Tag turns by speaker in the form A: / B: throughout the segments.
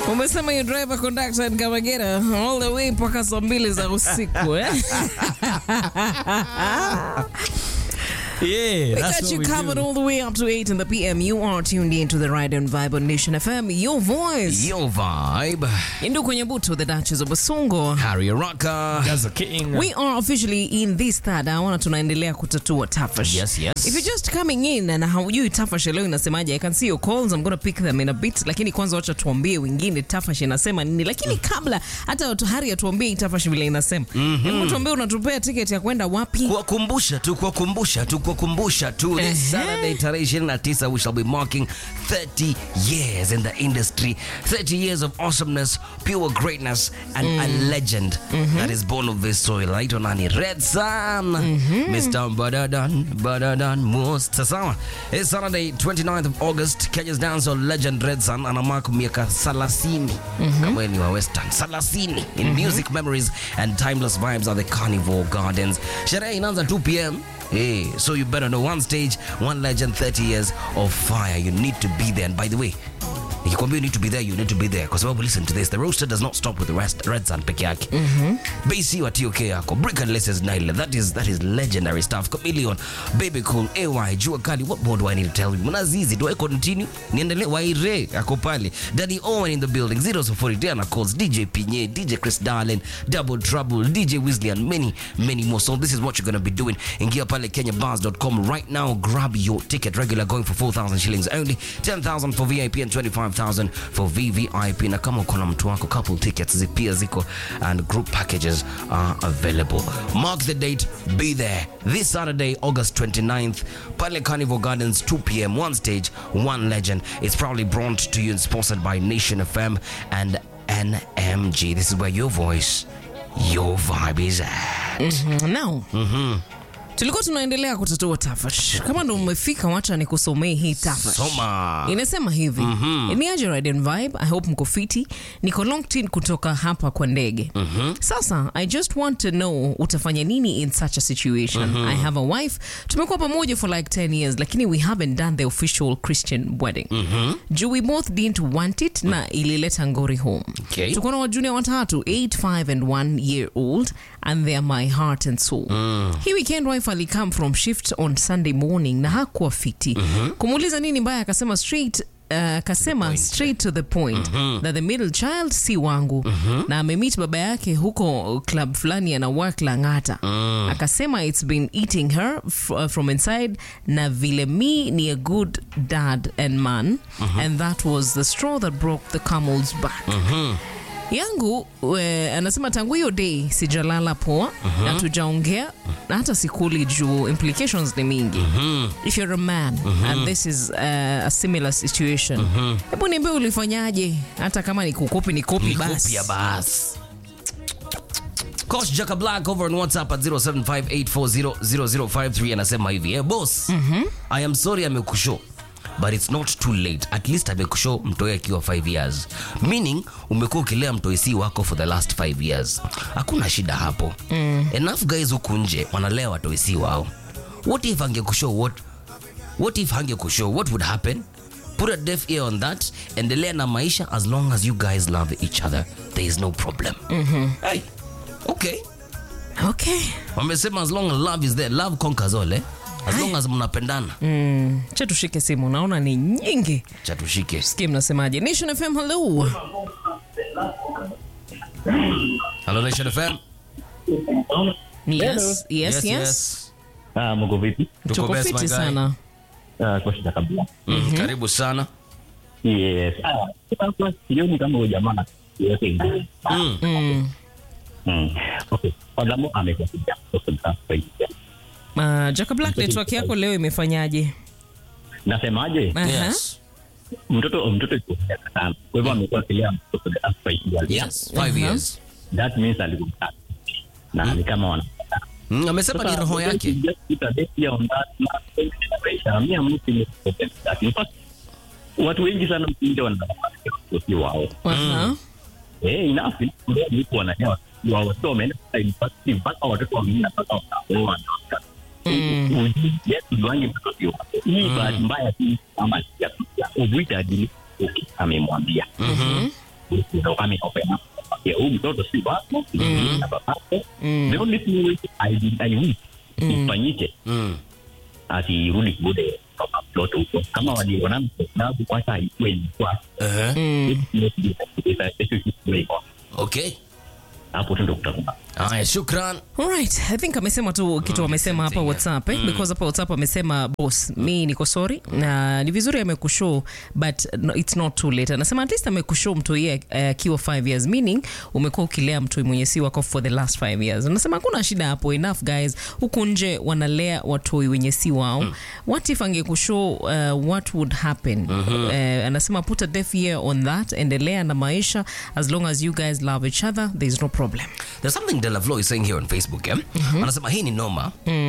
A: Umesema you driver conductor in Kamagera all the way mpaka saa mbili za usiku eh?
B: Yeah,
A: We
B: that's
A: got
B: what
A: you
B: we
A: covered
B: do.
A: all the way up to 8 in the PM. You are tuned in to the Ride and Vibe on Nation FM, your voice.
B: Your vibe.
A: Indu kwenye buto, the Duchess of Basungo.
B: Harry Rocker.
C: That's a king.
A: We are officially in this third hour na tunaendelea kutatua tafash.
B: Yes, yes.
A: If you're just coming in na haujui tafash leo inasemaje, I can see your calls. I'm gonna pick them in a bit, lakini kwanza wacha tuambie wengine tafash inasema nini. Lakini kabla hata watu Hari atuambie hii tafash vile inasema, hebu tuambie unatupea ticket ya kwenda wapi?
B: kuwakumbusha tu kuwakumbusha tu kuwakumbusha tu
A: Ehe.
B: this Saturday tarehe 29 we shall be marking 30 years in the industry 30 years of awesomeness pure greatness and a legend that is born of this soil anaitwa nani Red Sun Mr. Badadan Badadan Most sawa it's Saturday 29th of August Kenya's dancehall legend Red Sun ana mark miaka 30 kama wewe ni wa western 30 in music memories and timeless vibes are the carnival gardens sherehe inaanza 2 p.m Hey, so you better know one stage, one legend, 30 years of fire. You need to be there. And by the way, nikikwambia you need to be there, you need to be there. Kwa sababu listen to this, the roaster does not stop with the rest, Red Sun peke yake. Basi wa TOK yako, Brick and Laces Nile, that is that is legendary stuff. Chameleon, Baby Cool, AY, Jua Kali, what more do I need to tell you? Mnazizi, do I continue? Niendelee, Waire, ako pale. Daddy Owen in the building, Zeros of 40, Diana Calls, DJ Pinye, DJ Chris Darlin, Double Trouble, DJ Weasley, and many, many more. So this is what you're going to be doing. Ingia pale kenyabars.com right now. Grab your ticket. Regular going for 4,000 shillings only. 10,000 for VIP and 25,000 for VVIP. Na kama uko na mtu wako, couple tickets zi- pia ziko and group packages are available. Mark the date. Be there. This Saturday, August 29th, pale Carnival Gardens, 2 p.m. One stage, one legend. It's proudly brought to you and sponsored by Nation FM and NMG. This is where your voice, your vibe is at.
A: Now, tulikuwa tunaendelea kutatua tafash. Kama ndo umefika, wacha nikusomee hii tafash.
B: Soma.
A: Inasema hivi ni aje Ride and Vibe. I hope mko fiti. Niko Longtin kutoka hapa kwa ndege. Sasa I just want to know utafanya nini in such a situation. I have a wife. Tumekuwa pamoja for like 10 years lakini we haven't done the official Christian wedding. Juu we both didn't want it na ilileta ngori home.
B: Okay.
A: Tuko na wajunia watatu 8, 5 and 1 year old and they are my heart and soul. Hii weekend wife alikam from shift on Sunday morning na hakuwa fiti. Kumuuliza nini mbaya akasema straight uh, akasema straight to the point that the middle child si wangu na amemeet baba yake huko club fulani ana work Lang'ata. Akasema it's been eating her f- uh, from inside na vile me ni a good dad and man and that was the straw that broke the camel's back yangu we, anasema tangu hiyo day sijalala poa na tujaongea na hata sikuli juu implications ni mingi if you're a man and this is uh, a similar situation hebu niambie ulifanyaje hata kama ni kukopi ni kopi basi
B: Kopia bas. Coach Jaka Black over on WhatsApp at 0758400053 anasema hivi eh, boss I am sorry amekushow but it's not too late at least amekushow mtoi akiwa 5 years meaning umekuwa ukilea mtoi si wako for the last 5 years hakuna shida hapo enough guys huku nje wanalea watoi si wao what if angekushow what what if hangekushow what would happen put a deaf ear on that endelea na maisha as long as you guys love each other there is no problem hey, okay
A: okay
B: wamesema as long as love is there love conquers all eh? as long as mnapendana
A: mm. cha tushike simu naona ni nyingi
B: chatushike
A: sikie mnasemaje nation fm hello
B: Hello Nation FM
A: yes yes yes,
D: Ah, mko vipi?
B: Tuko
A: tuko
B: best, my
A: fiti
B: guy.
A: sana
D: Ah, kwa shida kabisa.
B: Mm, karibu sana
D: Yes. Ah, sasa sioni kama huyo jamaa yote ina.
B: mm.
A: mm.
D: Mm. Okay. Fadhamo amekuwa kijana. Sasa sasa.
A: Uh, Jaka Black network yako leo imefanyaje
D: Nasemaje?
A: Aha.
B: yes
D: Mtoto mtoto yuko miaka tano. Kwa hivyo amekuwa kilea mtoto the last five years.
B: yes five
A: Uh-huh.
B: years
D: That means alikuwa mtatu. Na ni kama wana
B: mm, amesema ni roho yake
D: watu wengi sana mkuja wanaasi wao
A: Aha.
D: Eh, inafi mtu wanaelewa wao sio wameenda sasa university mpaka watoto wameenda mpaka wanaoa na waka
A: Mm.
D: yetu juangi mtoto sio wake hii bahati mbaya tu ama ya uvuita adili okay, amemwambia
B: Mhm.
D: kama open up ya huyu mtoto si wako na babako the only thing which I did I wish ifanyike
B: Mm.
D: asirudi kule kama mtoto huko kama waliona msababu kwanza haikuwa ilikuwa
B: Uh-huh. Okay.
D: hapo tu ndo kutakuwa
B: Haya, shukran.
A: Alright, I think amesema tu kitu amesema hapa
B: something,
A: WhatsApp eh? because hapa WhatsApp amesema boss, mi niko sorry na ni vizuri amekushow but no, it's not too late. Anasema at least amekushow mtu yeye akiwa 5 years meaning umekuwa ukilea mtu mwenye si wako for the last 5 years. Anasema hakuna shida hapo, enough guys. Huku nje wanalea watoi wenye si wao. What if angekushow uh, what would happen? Eh, anasema put a deaf ear on that, endelea na maisha as long as you guys love each other, there is no problem.
B: There's something Delavlo is saying here on Facebook eh? Anasema hii ni noma.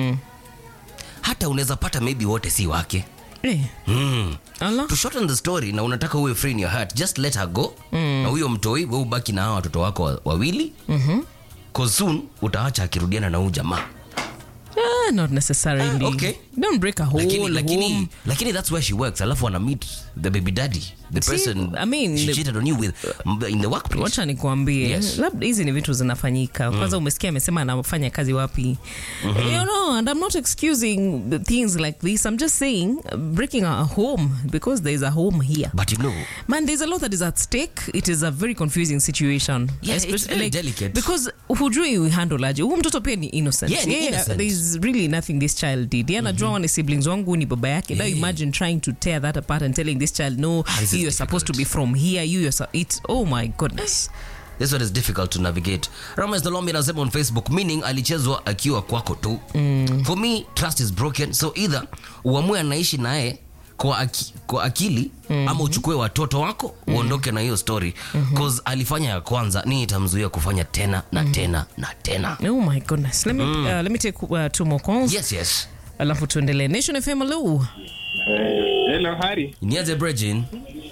B: Hata unaweza pata maybe wote si wake.
A: Eh,
B: Mm.
A: Allah.
B: To shorten the story na unataka uwe free in your heart, just let her go. Na huyo mtoi wewe ubaki na hawa watoto wako wa- wawili. Cause soon utaacha akirudiana na huyu jamaa.
A: Ah, not necessarily.
B: Ah, okay.
A: Don't break a whole
B: Lakini, lakini,
A: home.
B: lakini that's where she works. Alafu ana meet the baby daddy, the
A: See,
B: person
A: I mean,
B: she
A: the-
B: cheated on you with m- in the workplace.
A: wacha nikuambie
B: Yes.
A: labda hizi ni vitu zinafanyika kwanza umesikia amesema anafanya kazi wapi you know and i'm not excusing the things like this i'm just saying uh, breaking a home because there's a home here
B: But you know,
A: man there's a lot that is at stake it is a very confusing situation
B: Yeah, it's
A: Especially,
B: very delicate.
A: because hujui uhandle aje huu mtoto pia ni innocent
B: Yeah, ni
A: Yeye,
B: innocent.
A: there's really nothing this child did Yeye anajua mm-hmm. siblings wangu ni baba yake now
B: Yeah.
A: imagine trying to tear that apart and telling this child no
B: Ah, this is
A: you are supposed to be
B: difficult.
A: from here you are su- it's oh my goodness
B: this one is difficult to navigate. Rames Dolombi anasema on Facebook, meaning alichezwa akiwa kwako tu. Mm. For me, trust is broken. So either uamue anaishi naye kwa, aki, kwa akili mm-hmm. ama uchukue watoto wako uondoke na hiyo story mm-hmm. cause alifanya ya kwanza ni itamzuia kufanya tena na tena na tena
A: Oh my goodness. Let me uh, let me take uh, two more calls.
B: yes yes
A: Alafu tuendelee. Nation FM hello.
C: Hello, Hari.
B: niaje brejin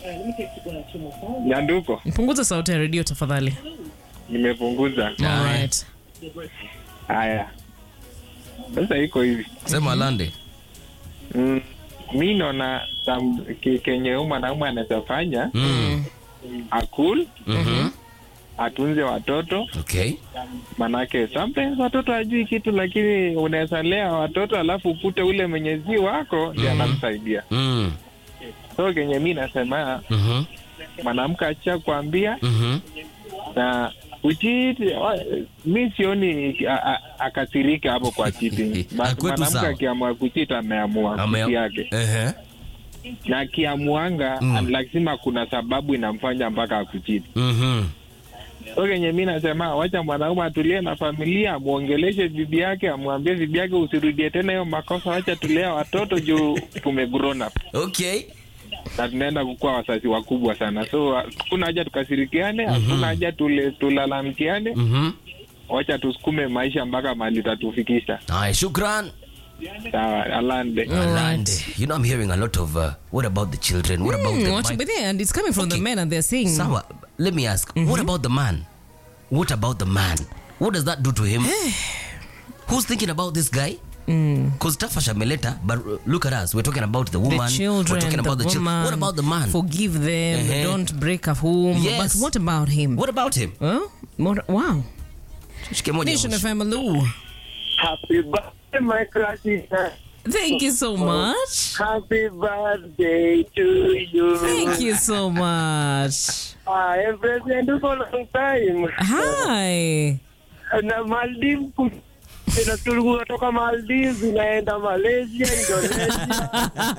C: Nyanduko.
A: Punguza sauti ya redio tafadhali.
C: Nimepunguza.
A: All right.
C: Haya. Sasa iko hivi.
B: sema lande
C: Mm, mi naona sam- ke- kenye huyu mwanaume anaweza fanya
B: mm.
C: akul
B: mm-hmm.
C: atunze watoto
B: okay
C: manake sometimes watoto hajui kitu lakini unaweza lea watoto alafu upute ule mwenyezi wako ndi anamsaidia
B: mm.
C: so kenye mi nasema
B: mm-hmm.
C: mwanamke acha kuambia
B: Mm-hmm.
C: na uchiti mi sioni a- a- akasirika hapo kwa cheating. Ma-
B: Akwetu
C: mwanamke
B: sawa.
C: akiamua kuchita ameamua
B: Ame-
C: kuchi yake
B: Ehe.
C: na akiamuanga
B: Mm.
C: lazima kuna sababu inamfanya mpaka akuchiti
B: Mhm.
C: so kenye mi nasema wacha mwanaume atulie na familia amwongeleshe bibi yake amwambie bibi yake usirudie tena hiyo makosa wacha tulea watoto juu tume grown up
B: okay
C: na tunaenda kukuwa wasasi wakubwa sana so hakuna haja tukasirikiane hakuna haja tule- tulalamikiane
B: Mhm.
C: wacha tusukume maisha mpaka mahali tatufikisha
B: Haya, shukran
C: sawa alande
B: Alande. You know, I'm hearing a lot of uh, what about the children? What about
A: Mm,
B: the
A: what,
B: wife?
A: but yeah, and it's coming from the
B: Okay.
A: men and they're saying
B: Sawa, let me ask, what about the man? What about the man? What does that do to him? Who's thinking about this guy? Because Tafash ameleta, but uh, look at us. We're talking about the woman.
A: the children,
B: We're talking about
A: the,
B: the, children.
A: woman,
B: What about the man?
A: Forgive them.
B: Uh-huh.
A: Don't break a home.
B: Yes.
A: But what about him?
B: what about him?
A: Huh? What, wow.
B: Shike moja
A: Nation
B: mwisho.
A: FM hello.
E: Happy birthday, my classic.
A: Thank you so much.
E: Happy birthday to you.
A: Thank you so much.
E: I am present for a long time.
A: Hi.
E: Na Maldives ku- tena tulikuwa kutoka Maldives inaenda Malaysia, Indonesia.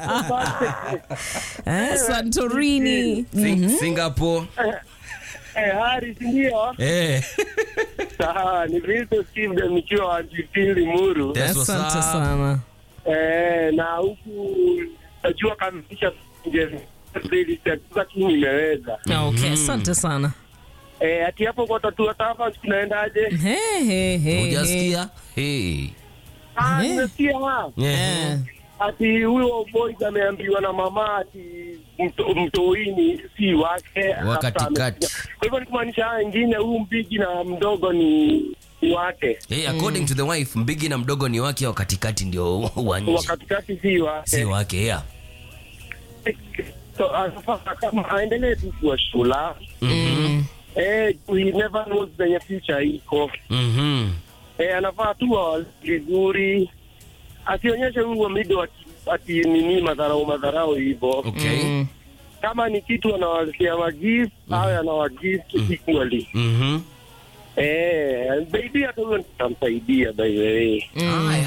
A: Eh, Santorini.
B: Sing- Singapore.
E: Eh, Hari, si ndio?
B: Eh.
E: Sawa, ni Visto Steve de nikiwa wa Jipin Limuru.
B: That's what's
A: Asante
B: up.
A: sana.
E: Eh, na huku najua kamisha lakini nimeweza.
A: Ah, Okay, asante sana.
E: Eh, ati hapo kwa tatu watafa tunaendaje?
A: Hey, hey, hey, hey.
B: Hujasikia? Hey.
E: Ah,
A: Eh.
E: nimesikia ha.
A: Eh.
E: ati huyo boys ameambiwa na mama ati mto- mtoini si wake
B: Wa katikati.
E: kwa hivyo ni kumaanisha haya wengine huyu mpigi na mdogo ni ni wake
B: Hey, according to the wife, mbigi na mdogo ni wake wa katikati ndio wa
E: wa
B: nje.
E: katikati si wake
B: Si wake, yeah.
E: so anafaa kama aendelee tu kuwa shula
B: Mhm.
E: Eh, we never knows penye future iko.
B: Mhm.
E: Eh, anafaa tu awazi vizuri. Asionyeshe huo mido ati, ati nini madharau madharau hivyo.
B: Okay.
A: Mm.
E: Kama ni kitu anawasia magift, awe anawagift equally.
B: Mhm.
E: Eh, baby hata huyo nitamsaidia by the way.
B: Haya.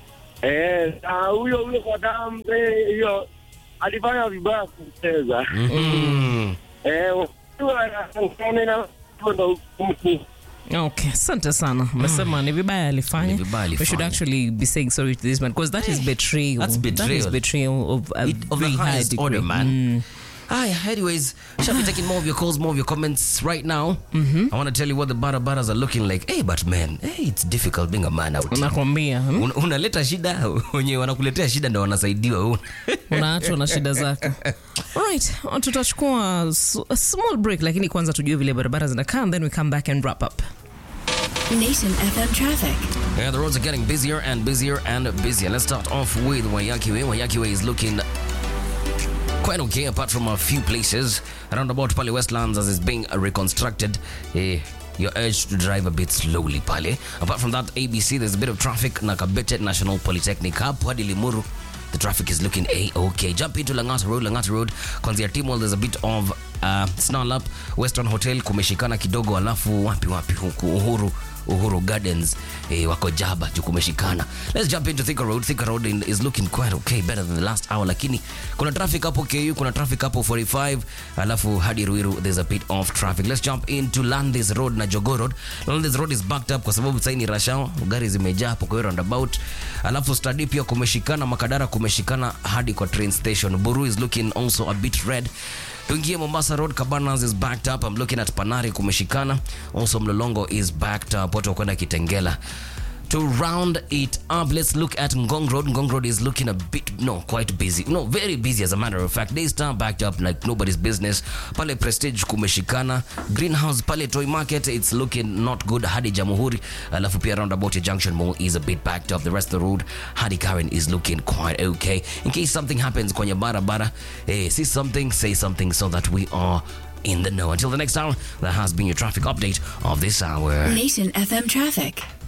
E: Eh, na huyo huyo kwa damu eh, hiyo alifanya vibaya kucheza.
B: Mhm.
E: Eh, huyo anaonekana na ndo mtu.
A: Okay, asante sana. Umesema ni vibaya alifanya.
B: Ni vibaya
A: We should
B: alifanya.
A: actually be saying sorry to this man because that is betrayal.
B: That's
A: That is
B: betrayal.
A: betrayal of a
B: It- of the
A: very high
B: highest
A: degree.
B: order, man. Aya, anyways, shall be taking more of your calls, more of your comments right now. I want to tell you what the bara baras are looking like. Hey, but man, hey, it's difficult being a man out. here.
A: Nakwambia hmm?
B: Un- unaleta shida wenye wanakuletea shida ndo wanasaidiwa Una-
A: unaachwa na shida zako. Alright, tutachukua s- a small break lakini kwanza tujue vile barabara zinakaa and then we come back and wrap up.
F: Nation FM traffic.
B: Yeah, the roads are getting busier and busier and busier. Let's start off with Wayakiwe. Wayakiwe is looking quite okay apart from a few places around about Pale Westlands as it's being reconstructed. Eh, you're urged to drive a bit slowly pale. Apart from that, ABC, there's a bit of traffic na Kabete National Polytechnic hapo hadi Limuru. The traffic is looking a-okay. Jump into Langata Road, Langata Road. Kwanzia Timol, there's a bit of uh, snarl up. Western Hotel kumeshikana kidogo, alafu wapi wapi huku Uhuru Uhuru Gardens eh, wako jaba juu kumeshikana. Let's jump into Thika Road. Thika Road in, is looking quite okay, better than the last hour, lakini kuna traffic hapo KU, kuna traffic hapo 45, alafu hadi Ruiru there's a bit of traffic. Let's jump into Landis Road na Jogo Road. Landis Road is backed up kwa sababu sasa ni rush hour, gari zimejaa hapo kwa hiyo roundabout. Alafu Stadi pia kumeshikana, Makadara kumeshikana hadi kwa train station. Buru is looking also a bit red. tuingie mombasa road cabanas is backed up i'm looking at panari kumeshikana also mlolongo is backed up watu wakwenda kitengela to round it up let's look at ngong road ngong road is looking a bit no quite busy no very busy as a matter of fact daystar backed up like nobody's business pale prestige kumeshikana greenhouse pale toy market it's looking not good hadi jamuhuri alafu pia roundabout ya junction mall is a bit backed up the rest of the road hadi karen is looking quite okay in case something happens kwenye barabara eh, see something say something so that we are in the know until the next hour that has been your traffic update of this hour
F: Nation FM traffic.